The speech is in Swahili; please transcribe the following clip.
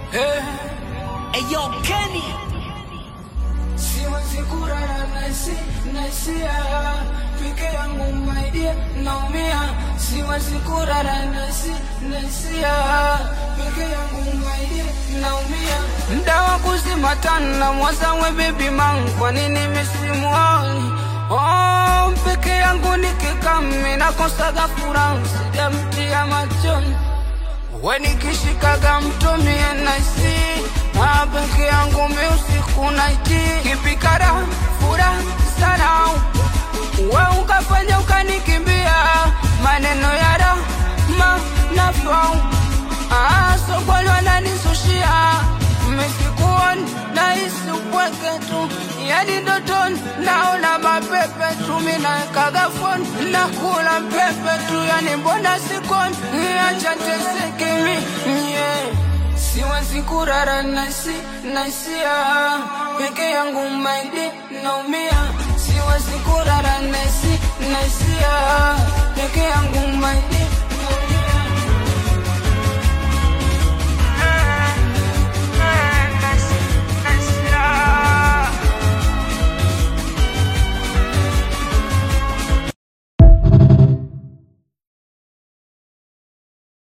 Eh, Eyo Kenny siwezi kulala nasi nasia peke yangu my dear naumia siwezi kulala nasi nasia peke yangu my dear naumia mda wa kuzima tana mwazawe baby man kwa nini misimuoni oh, peke yangu nikikami nakosaga furaha sijamtia machoni wenikishikaga mtumie naisi na peke yangu mi usiku naiti kipikara fura sana we ukafanya ukanikimbia maneno ya rama na fau sokoni wananisushia misikuoni nahisi upweke tu yani ndotoni naona mapepe tu minawekaga foni nakula pepe tu yani mbona sikoni acha tesekimi yeah. siwezi kurara nasi nasia peke yangu maidi naumia siwezi kurara nasi nasia peke yangu maidi